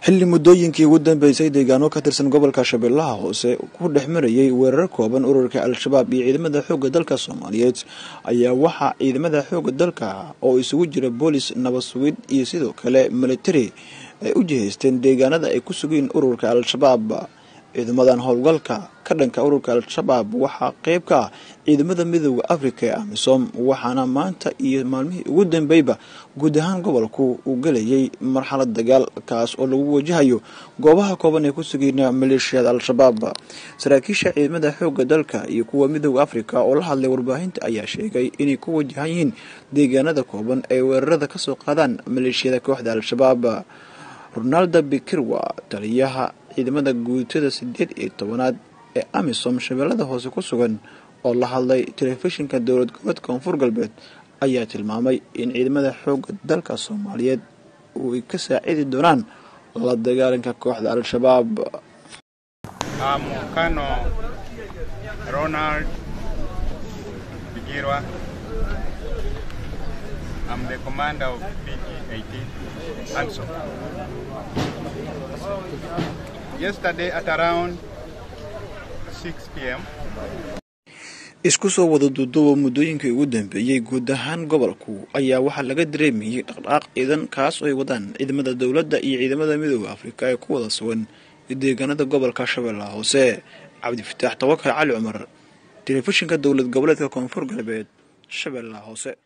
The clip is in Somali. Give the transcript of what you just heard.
xilli muddooyinkii ugu dambeysay deegaano ka tirsan gobolka shabeellaha hoose ku dhex marayay weerar kooban ururka al-shabaab iyo ciidamada xoogga dalka soomaaliyeed ayaa waxaa ciidamada xoogga dalka oo isugu jira boolis nabad sugid iyo sidoo kale military ay u jihaysteen deegaanada ay ku sugeen ururka al-shabaab ciidamadan howlgalka ka dhanka ururka al-shabaab waxaa qeyb ka ah ciidamada midooda africa ee amisom waxaana maanta iyo maalmihii ugu dambeyba guud ahaan gobolku uu gelayay marxalad dagaal kaas oo lagu wajahayo goobaha kooban ee ku sugeyna maleeshiyada al-shabaab saraakiisha ciidamada xoogga dalka iyo kuwa midooda africa oo la hadlay warbaahinta ayaa sheegay inay ku wajahan yihiin deegaanada kooban ay weerarada kasoo qaadaan maleeshiyada kooxda al-shabaab ronaldo bikirwa taliyaha ciidamada guutada sideed iyo tobanaad ee amisom shabeellada hoose ku sugan oo la hadlay telefishinka dowlad goboleed koonfur galbeed ayaa tilmaamay in ciidamada xoogga dalka soomaaliyeed ay ka saacidi doonaan la dagaalanka kooxda al-shabaab Mukano Ronald Bigirwa. I'm the commander of PG-18 ANSOM. Yesterday at around 6 p.m. isku soo wada duuduuba muddooyinkii ugu dambeeyey guud ahaan gobolku ayaa waxaa laga dareemayay dhaqdhaqaaq ciidan kaas oo ay wadaan ciidamada dowladda iyo ciidamada midooda afrika ee ku wada sugan deegaanada gobolka shabeellaha hoose cabdifataax tawakal cali cumar telefishinka dowlad goboleedka koonfur galbeed shabeellaha hoose